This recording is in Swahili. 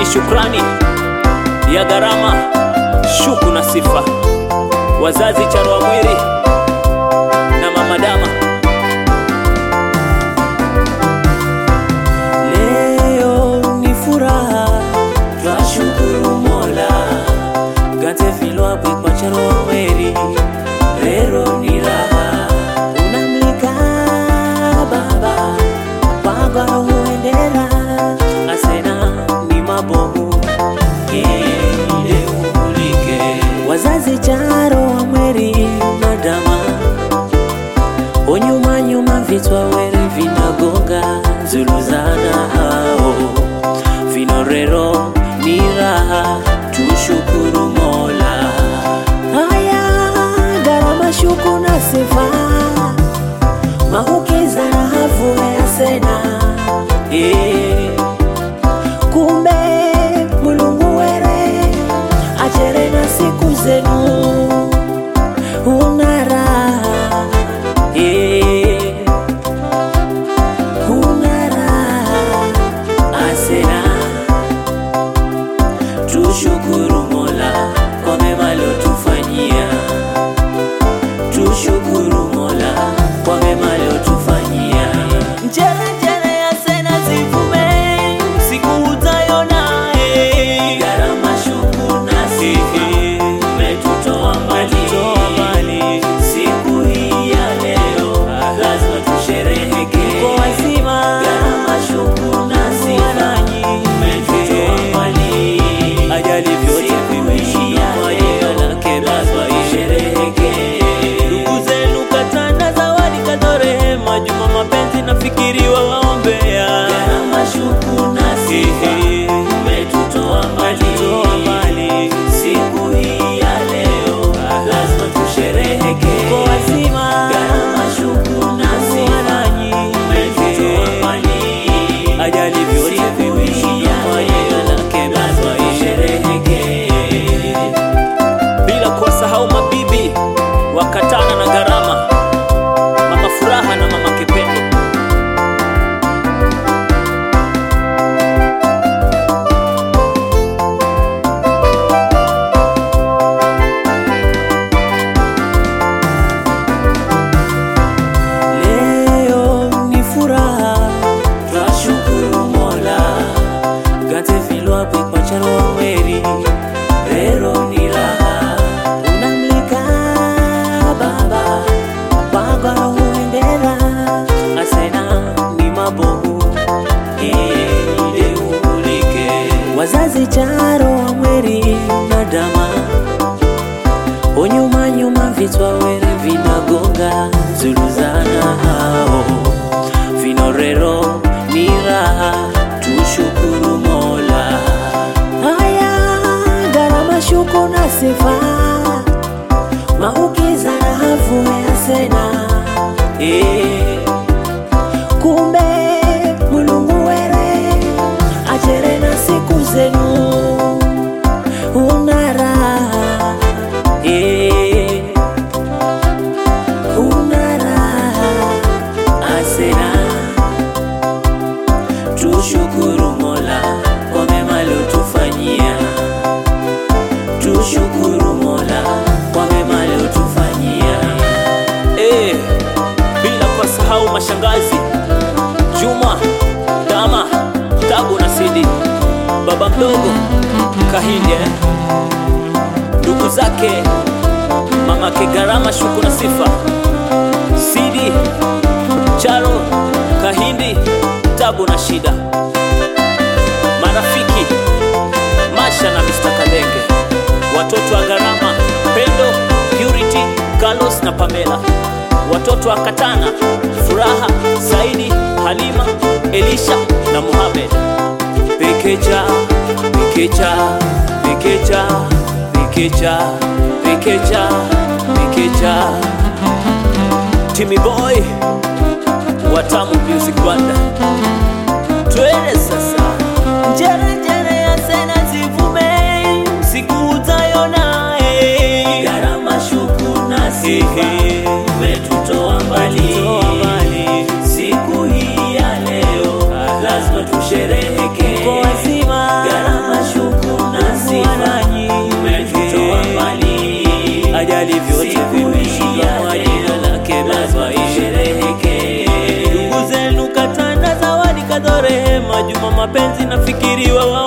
shukrani ya gharama, shuku na sifa, wazazi Charwa Mwiri na Mama Dama. Leo ni furaha, twashukuru Mola gate filwabwi kwa Charwa Mwiri, rero ni raha unamlika baba wagwaro huendera asena ni mabomu ile umulike wazazi Charo wa Mweri madama onyuma nyuma vitwa were vinagonga zuluzana hao vinorero ni raha tushukuru Mola haya gharama shuku na sifa mahukiza na hafu ya sena eh kumbe mulungu were achere na siku zenu unara eh, unara asena tushukuru mola kwa mema aliotufanyia tushukuru mola kwa mema aliotufanyia njere njere ya sena zivume siku utayona eh. gharama shuku na sifa umetutoa mbali siku hii ya leo lazima tushereheke kwa wazima gharama shuku na sifa umetutoa mbali ajali vyote vimeishia leo lake lazima ishereheke ndugu zenu katana zawadi kadorehema juma mapenzi nafikiriwa waombea gharama shuku na sifa umetutoa mbali siku hii ya leo lazima tushereheke kwa wazima gharama shuku na sifa umetutoa mbali ajali vyote vimeishia leo lake lazima ishereheke bila kuwasahau mabibi wakatana na gharama, mama Furaha na mama Kipendo. Leo ni furaha, twashukuru Mola gate vilwapi kwa Charwa Mweri, rero ni raha unamlika baba wagwaro huendera asena ni mabomu ile umulike wazazi Charo wa Mweri madama onyuma nyuma vitwa were vinagonga zuluzana hao vinorero ni raha tushukuru Mola haya gharama shuku na sifa mahukiza na hafu ya sena eh, kumbe mulungu were achere na siku zenu unara eh, unara asena tushukuru Mola kwa mema aliotufanyia, tushukuru Mola kwa mema aliotufanyia. Eh, bila kuwasahau mashangazi Juma, Dama, Tabu na Sidi, baba mdogo Kahinde, eh. ndugu zake mamake Gharama, Shuku na Sifa, Sidi, Charo, Kahindi, Tabu na Shida, marafiki Masha na Mr. Kalenge, watoto wa Gharama, Pendo, Purity, Carlos na Pamela, watoto wa Katana, Furaha, Saidi, Halima, Elisha na Mohamed. Pekecha, pekecha, pekecha, pekecha, pekecha, pekecha. Timmy Boy, Watamu Music Banda. Twende sasa. Njere njere ya sena zivume, siku utayona eh. Gharama shuku na sifa, umetutoa mbali. Siku hii ya leo lazima tushereheke kwa wazima. Gharama sijali vyote vimeishia kwa jina lake Baba isherehekee. Ndugu zenu Katana, Zawadi, Kadho, Rehema, Juma, Mapenzi nafikiri wao